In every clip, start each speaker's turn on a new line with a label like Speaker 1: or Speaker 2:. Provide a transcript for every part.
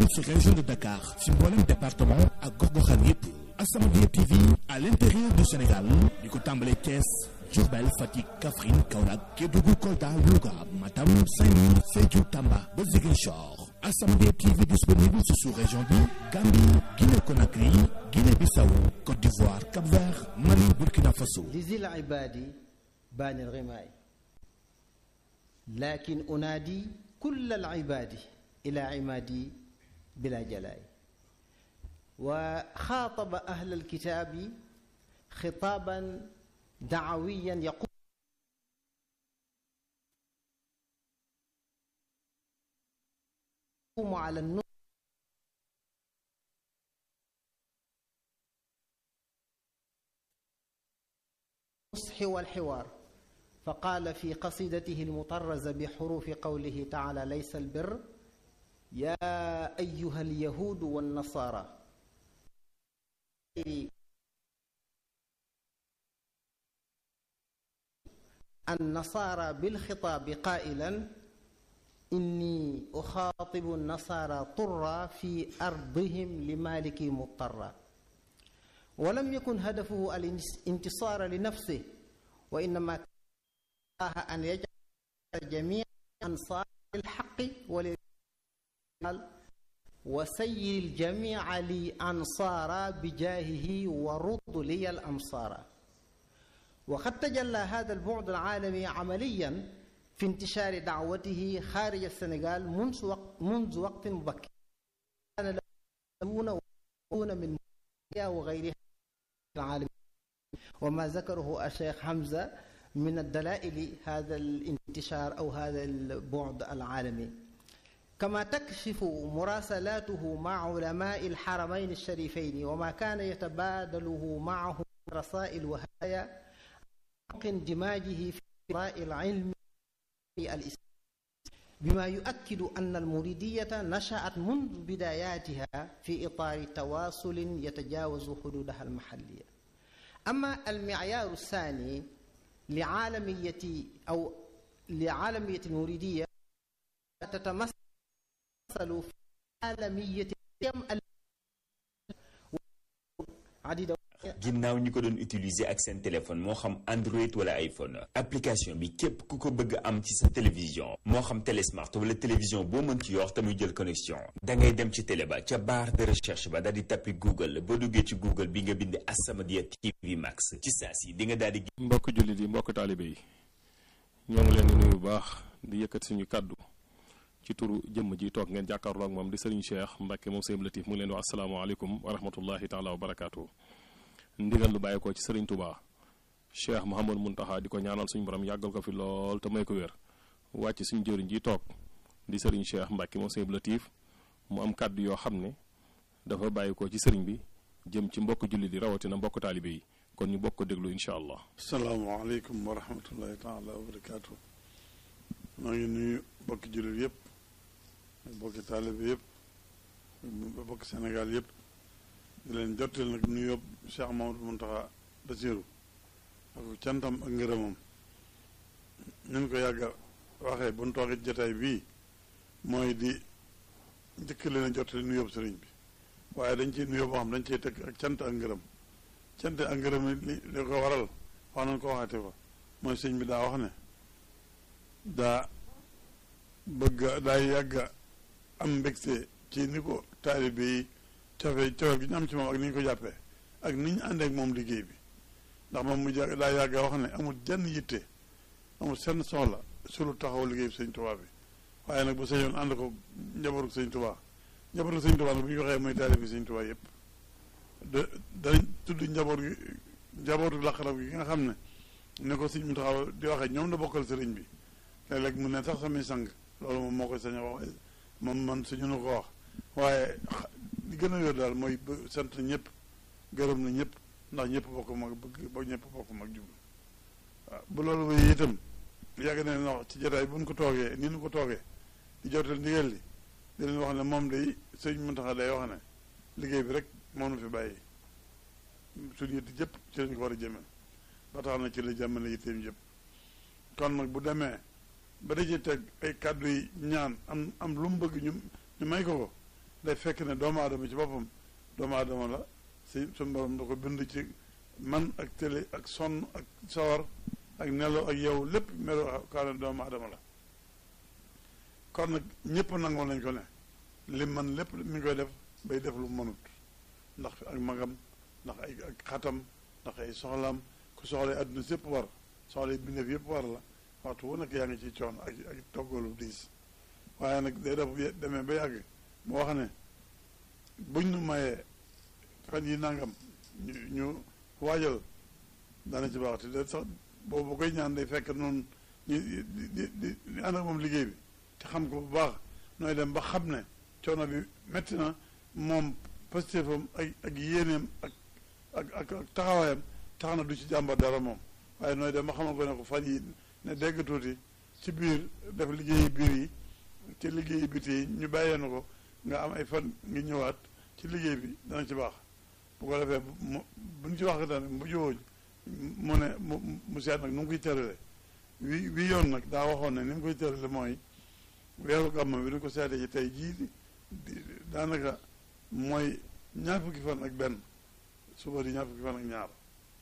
Speaker 1: disponible ci région de Dakar ci mboolem département ak gox-goxaan yépp As-Samadiyya TV à l'intérieur du Sénégal di ko tàmbalee Thiès Diourbel Fatick Kaffrine Kaolack Kédougou Kolda Louga Matam Saint-Louis Sédhiou Tamba ba Ziguinchor As-Samadiyya TV disponible ci sous-région bi Gambie Guinée Conakry Guinée-Bissau Côte d'Ivoire Cap-Vert Mali Burkina Faso
Speaker 2: لذي العباد بان الغماء لكن أنادي كل العباد إلى عمادي بلا جلاء وخاطب أهل الكتاب خطابا دعويا يقول على النصح والحوار فقال في قصيدته المطرزة بحروف قوله تعالى ليس البر يا أيها اليهود والنصارى النصارى بالخطاب قائلا إني أخاطب النصارى طرا في أرضهم لمالك مضطرا ولم يكن هدفه الانتصار لنفسه وإنما كان أن يجعل جميع أنصار الحق وللرجال وسير الجميع لي أنصارا بجاهه ورد لي الأمصار وقد تجلى هذا البعد العالمي عمليا في انتشار دعوته خارج السنغال منذ وقت, منذ وقت مبكر كان له من وغيرها العالم وما ذكره الشيخ حمزة من الدلائل هذا الانتشار أو هذا البعد العالمي كما تكشف مراسلاته مع علماء الحرمين الشريفين وما كان يتبادله معهم رسائل وهدايا اندماجه في قراء العلم الإسلام بما يؤكد أن المريدية نشأت منذ بداياتها في إطار تواصل يتجاوز حدودها المحلية أما المعيار الثاني لعالمية أو لعالمية المريدية تتمثل في عالمية عديدة
Speaker 3: ginnaaw ñi ko doon utiliser ak seen téléphone moo xam Android wala iPhone application bi képp ku ko bëgg am ci sa télévision moo xam télésmart wala télévision boo mën ci yor te muy jël connexion da ngay dem ci télé ba ca barre de recherche ba daal di tappi Google boo duggee ci Google bi nga bind As-Samadiyya TV Max ci saa si di nga daal di.
Speaker 4: mbokk jullit yi mbokk taalibe yi ñoo ngi leen di nuyu bu baax di yëkkat suñu kàddu ci turu jëmm ji toog ngeen jàkkaarloo ak moom di Serigne Cheikh Mbacke moom Sëñ Latif mu ngi leen di wax asalaamaaleykum wa rahmatullahi taala wa barakaatu. ndigal lu bàyyi ko ci Serigne Touba Cheikh Mouhamadou Mountakha di ko ñaanal suñu borom yàggal ko fi lool te may ko wér wàcc suñu jëriñ ji toog di Serigne Cheikh Mbacke moom Sëñ Latif mu am kàddu yoo xam ne dafa bàyyi ko ci Serigne bi jëm ci mbokk jullit yi rawatina mbokk taalibe yi kon ñu bokk ko déglu incha allah.
Speaker 5: salaamaaleykum wa rahmatullahi taala wa barakaatu. maa ngi nuyu mbokki jullit yëpp mbokki taalibe yëpp mbokki Sénégal yëpp. di leen jottali nag nuyoo Cheikh Mamadou Mountakha Bassirou ak cantam ak ngërëmam ñu ko yàgga waxee bu ñu toogee jotaay bii mooy di njëkk leen a jottali nuyoo sëriñ bi waaye dañ ciy nuyoo boo xam dañ ciy teg ak cant ak ngërëm cant ak ngërëm li li ko waral wax nañ ko waxaate fa mooy sëñ bi daa wax ne daa bëgg daa yàgga am mbégte ci ni ko taalibe yi cofe cofe gi ñu am ci moom ak ni ñu ko jàppee ak ni ñu àndee ak moom liggéey bi ndax moom mu jà daa yàgg wax ne amul jenn yitte amul senn soxla su lu taxaw liggéey bi sëñ Tuubaa bi waaye nag bu sëñoon ànd ko njabootu sëñ Tuubaa njabootu sëñ Tuubaa nag bu ñu waxee mooy taalib bi sëñ Tuubaa yëpp da dañ tudd njaboot gi njabootu laqarab gi nga xam ne ne ko sëñ mu taxaw di waxee ñoom la bokkal sëriñ bi léeg-léeg mu ne sax samay sang loolu moom moo koy sañ a wax moom man suñu nu ko wax waaye li gën a yor daal mooy sant na ñëpp gërëm na ñëpp ndax ñëpp bokk mag bëgg ba ñëpp bokk mag jublu waaw bu loolu wéy itam yàgg na leen wax ci jotaay bu ñu ko toogee ni ñu ko toogee di jotal ndigal li di leen wax ne moom day sëñ Muntaxa day wax ne liggéey bi rek moom la fi bàyyi suñu yitte jëpp ci lañ ko war a jëmee ba tax na ci la jàmmale yitteem yëpp kon nag bu demee ba dajee teg ay kàddu yi ñaan am am lu mu bëgg ñu ñu may ko ko day fekk ne doomu aadama ci boppam doomu aadama la si suñu borom da ko bind ci man ak télé ak sonn ak sawar ak nelaw ak yow lépp melo kaane doomu aadama la kon nag ñëpp nangoo nañ ko ne li man lépp mi ngi koy def bay def lu mënut ndax ak magam ndax ay ak xatam ndax ay soxlaam ku soxla adduna si yëpp war soxla bindeef yëpp war la waxtu wu nekk yaa ngi ci coon ak ak toggalu diis waaye nag day def demee ba yàgg mu wax ne buñ nu mayee fan yi nangam ñu ñu waajal dana ci baax te de sax boobu koy ñaan day fekk noonu ñu di di di di ànd ak moom liggéey bi te xam ko bu baax nooy dem ba xam ne coono bi métti na moom pastéefam ak ak yéeneem ak ak ak ak taxawaayam tax na du ci jàmbat dara moom waaye nooy dem ba xamal ko ne ko fan yi ne dégg tuuti ci biir def liggéeyi biir yi ci liggéeyi biti yi ñu bàyyee na ko nga am ay fan ngi ñëwaat ci liggéey bi dana ci baax bu ko defee mu buñ ci wax tamit bu jiwoo mu ne mu mu seet nag nu mu koy tërale wi wi yoon nag daa waxoon ne ni mu koy tërale mooy weeru gàmm bi ni ko seetee ci tey jii di daanaka mooy ñaar fukki fan ak benn suba di ñaar fukki fan ak ñaar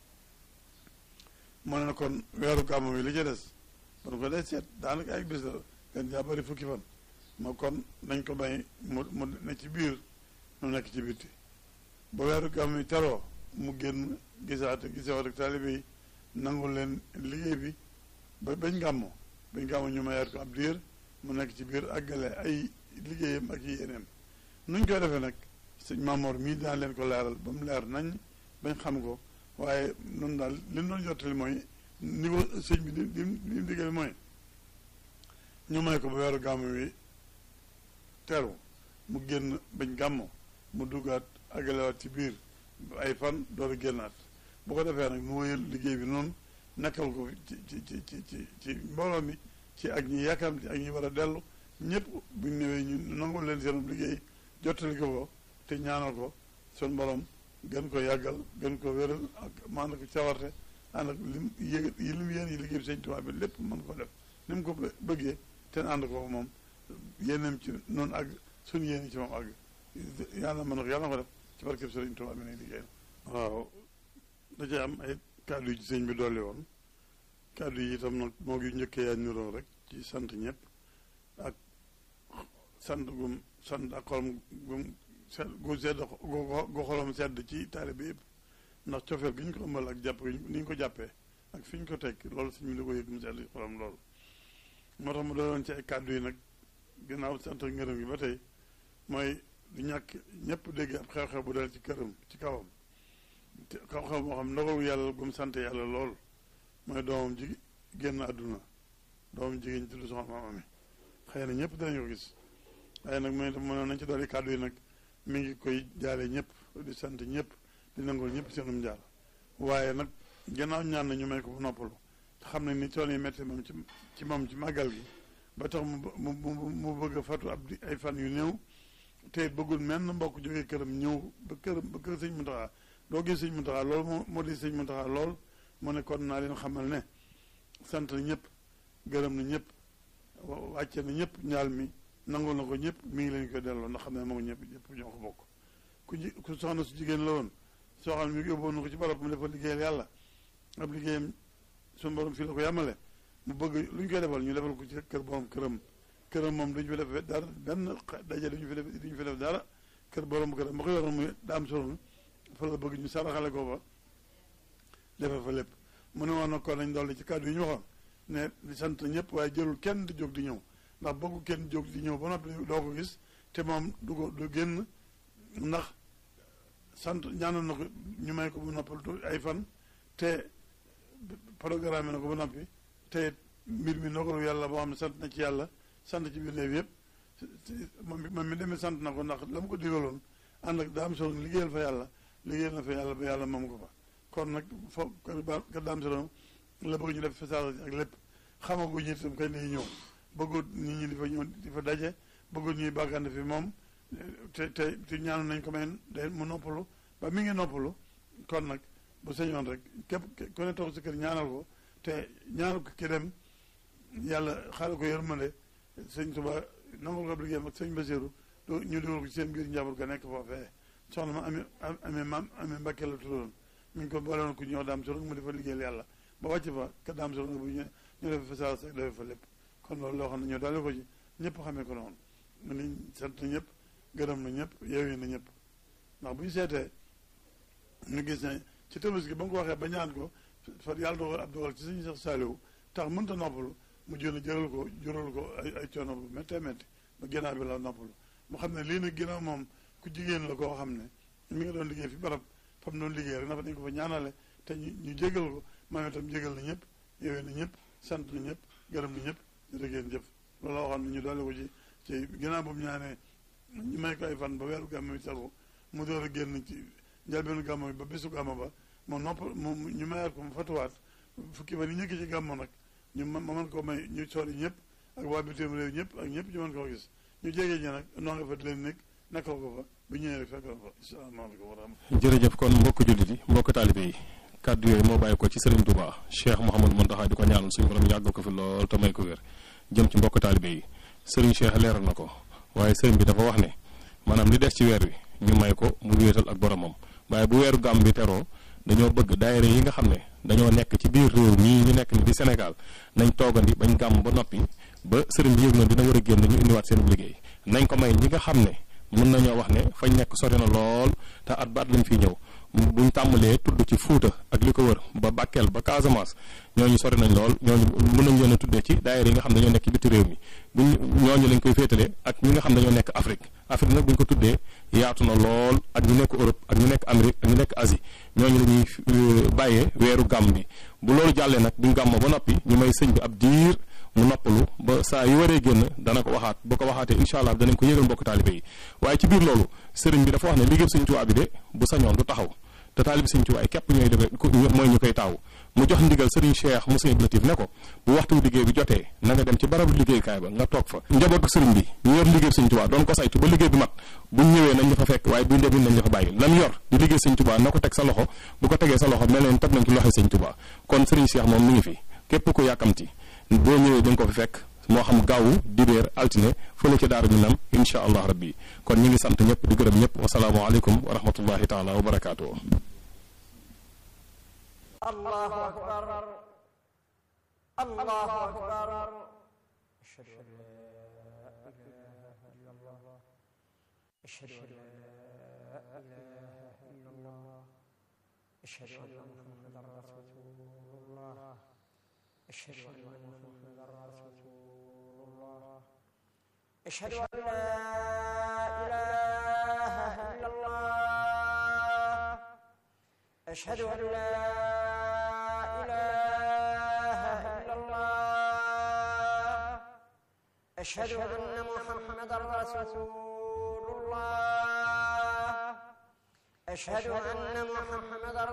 Speaker 5: mu ne kon weeru gàmm bi li ci des ba ko dee seet daanaka ay bis la gën jaa bëri fukki fan ma kon nañ ko bay mu mu ne ci biir nu nekk ci bitti ba weeru gàmm yi teroo mu génn gisaate gisawaat ak taalibe yi nangul leen liggéey bi ba bañ gàmmo bañ gàmmo ñu mayaat ko ab diir mu nekk ci biir àggale ay liggéeyam ak yéeneem nuñ koy defee nag sëñ Maamoor mii daan leen ko leeral ba mu leer nañ bañ xam ko waaye noonu daal li ñu doon jottali mooy niveau sëñ bi li li mu digal mooy ñu may ko ba weeru gàmmo wi teru mu génn bañ gàmmo mu duggaat àggalewaat ci biir ay fan door a génnaat bu ko defee nag nu wëyal liggéey bi noonu nekkal ko ci ci ci ci ci ci mbooloo mi ci ak ñi yàkkamti ak ñi war a dellu ñëpp buñ ñëwee ñu nangul leen seenum liggéey jottali ko ko te ñaanal ko sun borom gën ko yàggal gën ko wéral ak maana ko cawarte ànd ak lim yëg yi lim yéen yi liggéey bi sëñ Tuubaa bi lépp mën ko def ni mu ko bëggee te ànd ko moom yéeneem ci noonu ak suñu yéen ci moom ak yàlla mën na ko yàlla na ko def ci barkeb sëriñ Tuubaa bi ne liggéey waaw da cee am ay kàddu yi ci sëñ bi dolli woon kàddu yi itam nag moo ngi njëkkee yaa niroo rek ci sant ñëpp ak sant gum sant ak xolam gum sedd gu sedd gu xolam sedd ci taalibe yëpp ndax cofeel gi ñu ko ëmbal ak jàpp ni ñu ko jàppee ak fi ñu ko teg loolu sëñ bi da ko yëg mu sedd ci xolam loolu moo tax mu doon ci ay kàddu yi nag ginnaaw sant ak ngërëm gi ba tey mooy du ñàkk ñëpp dégg ab xew-xew bu dal ci këram ci kawam xew-xew moo xam ndogalu yàlla gum sant yàlla lool mooy doomam ji génn àdduna doomam jigéen tudd soxna maama mi xëy na ñëpp danañu ko gis waaye nag mooy mënoon nañ ci dolli kàddu yi nag mi ngi koy jaale ñëpp di sant ñëpp di nangul ñëpp seenum jaar waaye nag gannaaw ñaan na ñu may ko bu noppalu te xam nañ ni coono yi métti moom ci ci moom ci màggal gi ba tax mu mu mu bëgg a fatu ab di ay fan yu néew te it bëggul menn mbokk jógee këram ñëw ba këram ba kër sëñ Muntaxa doo gis sëñ Muntaxa lool moo moo di sëñ Muntaxa lool mu ne kon naa leen xamal ne sant na ñëpp gërëm na ñëpp wàcce na ñëpp ñaal mi nangul na ko ñëpp mi ngi leen koy delloo ndax xam ne moom ñëpp ñëpp ñoo ko bokk ku ji ku soxna su jigéen la woon soo xam ne mi yóbboon na ko ci barab mu defal liggéeyal yàlla ab liggéeyam suñu borom fii la ko yàmmale mu bëgg lu ñu koy defal ñu defal ko ci kër borom këram këram moom duñu fi def dara benn daje duñu fi def duñu fi def dara kër borom këram ba ko yoroon muy daam solo fa la bëgg ñu saraxale ko fa defal fa lépp mu ne woon na ko nañ dolli ci kàddu yi ñu waxoon ne di sant ñëpp waaye jëlul kenn di jóg di ñëw ndax bëggu kenn jóg di ñëw ba noppi doo ko gis te moom du ko du génn ndax sant ñaanoon na ko ñu may ko bu noppal ay fan te programme na ko ba noppi te mbir mi ndogalu yàlla boo xam ne sant na ci yàlla sant ci biir néew yëpp moom moom mi demee sant na ko ndax la mu ko digaloon ànd ak daam solo liggéeyal fa yàlla liggéeyal na fa yàlla ba yàlla moom ko fa kon nag fo kër daam solo la bëgg ñu def fesage ak lépp xamaguñu itam kañ lay ñëw bëggut nit ñi di fa ñëw di fa daje bëggut ñuy bàggante fi moom te te te ñaanu nañ ko may day mu noppalu ba mi ngi noppalu kon nag bu sañoon rek képp ku ne toog si kër ñaanal ko te ñaanal ko ki dem yàlla xaaral ko yërmande sëñ Tuba nangul ko liggéeyam ak sëñ Basiru ñu dugal ko ci seen biir njaboot ga nekk foofee soxna ma amee amee maam amee Mbàkke la tuddoon mi ngi ko boole woon ku ñëw daam solo mu defa liggéeyal yàlla ba wàcc fa ka daam solo bu ñu ñu def fa saa sa def fa lépp kon loolu loo xam ne ñoo daale ko ci ñëpp xamee ko noonu mu ni sant na ñëpp gërëm na ñëpp yeewee na ñëpp ndax bu ñu seetee ñu gis ne ci Tabaski ba nga ko waxee ba ñaan ko fa yàlla dogal ab dogal ci suñu sax saaliwu tax mënta noppalu mu jël jëral ko jural ko ay ay coono bu méttee métti ba ginnaaw bi la noppalu mu xam ne lii nag ginnaaw moom ku jigéen la koo xam ne mi nga doon liggéey fi barab fa mu doon liggéey rek na fa dañ ko fa ñaanale te ñu ñu jégal ko moom itam jégal na ñëpp yowee na ñëpp sant na ñëpp gërëm na ñëpp jërëgéen jëf loolu la waxoon ne ñu doole ko ci ci ginnaaw bu mu ñaanee ñu may ko ay fan ba weeru gàmm bi taru mu door a génn ci njëlbeenu gàmm bi ba bésu gàmm ba mu nopp mu ñu mayaat ko mu fatuwaat fukki fan yi ñëkk ci gàmm nag ñu ma mën koo may ñu sori ñëpp ak waa bitim réew ñëpp ak ñëpp ñu mën koo gis ñu jege ñi nag noo nga fa di leen nekk nekkal ko fa bu ñëwee rek fekk fa asalaamaaleykum wa rahmatulah.
Speaker 4: jërëjëf kon mbokk jullit yi mbokk taalibe yi kàddu yooyu moo bàyyi ko ci Serigne Touba Cheikh Mouhamadou Mountakha di ko ñaanal suñu borom yàggal ko fi lool te may ko wér jëm ci mbokk taalibe yi Serigne Cheikh leeral na ko waaye Serigne bi dafa wax ne maanaam li des ci weer wi ñu may ko mu wéetal ak boromam waaye bu weeru gàmm bi teroo dañoo bëgg daayira yi nga xam ne dañoo nekk ci biir réew mii ñu nekk ni di Sénégal nañ toogandi bañ gàmm ba noppi ba sëriñ bi yëg na dina war a génn ñu indiwaat seen liggéey nañ ko may ñi nga xam ne mën nañoo wax ne fañ nekk sori na lool te at baat lañ fiy ñëw buñ tàmbalee tudd ci Fuuta ak li ko wër ba Bakel ba Casamance ñooñu sori nañ lool ñooñu mën nañ leen a tuddee ci daayira yi nga xam dañoo nekk ci biti réew mi buñ ñooñu lañ koy féetale ak ñi nga xam dañoo nekk Afrique Afrique nag buñ ko tuddee yaatu na lool ak ñu nekk Europe ak ñu nekk Amérique ak ñu nekk Asie ñooñu la ñuy bàyyee weeru gàmm bi bu loolu jàllee nag buñ gàmmoo ba noppi ñu may sëñ bi ab diir mu noppalu ba saa yu waree génn dana ko waxaat bu ko waxaatee incha allah danañ ko yëgal mbokk taalibe yi waaye ci biir loolu sëriñ bi dafa wax ne liggéey sëñ Tuubaa bi de bu sañoon du taxaw te taalibe sëñ Tuubaa képp ñooy defee mooy ñu koy taaw mu jox ndigal sëriñ Cheikh mu sëñ Latif ne ko bu waxtu liggéey bi jotee na nga dem ci barabu liggéeykaay ba nga toog fa njabootu sëriñ bi ñu yor liggéey sëñ Tuubaa doon ko saytu ba liggéey bi mat buñ ñëwee nañ la fa fekk waaye buñ demee nañ la fa bàyyi lam yor di liggéey sëñ Tuubaa na ko teg sa loxo bu ko tegee sa loxo mel leen teg nañ ci loxo sëñ Tuubaa kon sëriñ Cheikh moom mi ngi fi képp ko yàkkamti boo ñëwee da nga ko fi fekk moo xam gaawu dibéer altine fële ca daaru ñu nam insha allah rabbi kon ñi ngi sant ñëpp di gërëm ñëpp wasalaamu aleykum wa rahmatullahi taala wa barakaatuhu
Speaker 6: الله أكبر الله أكبر أشهد أن لا إله إلا الله أشهد أن لا إله إلا الله أشهد أن محمدا رسول الله أشهد أن محمدا رسول الله أشهد أن لا إله إلا الله أشهد أن لا إله إلا الله أشهد أن محمدا رسول الله أشهد أن محمدا